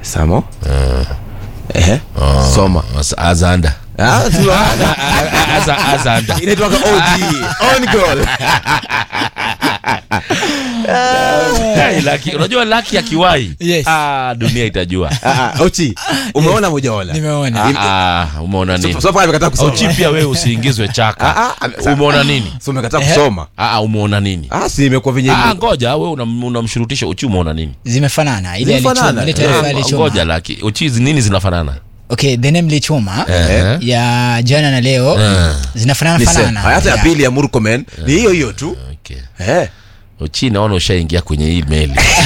Samo. Eh. Soma. As- azanda Ah, sio. Aza- azanda Inaitwa OG. On goal. Hey, Lucky, unajua laki akiwai Yes. ah, dunia itajua Ah, ah, Ochi. Umeona mojaola? Nimeona. ah, ah, umeona nini So far amekataa kusoma. auchi pia wewe usiingizwe chaka Ah, ah, sa- umeona nini So umekataa kusoma. ah, ah, umeona nini Ah, si imekuwa venye ah, ngoja we unam- unamshurutisha uchi umeona nini zimefanana ile Zimefanana. alichoma ile taarifa Eh, alichoma ngoja laki uchi hizi nini zinafanana okay the name lichoma Eh. ya jana na leo Eh. zinafanana ni same. fanana hata ya Yeah. pili ya Murkomen ni hiyo hiyo tu. okay. Eh. uchi naona ushaingia kwenye hii meli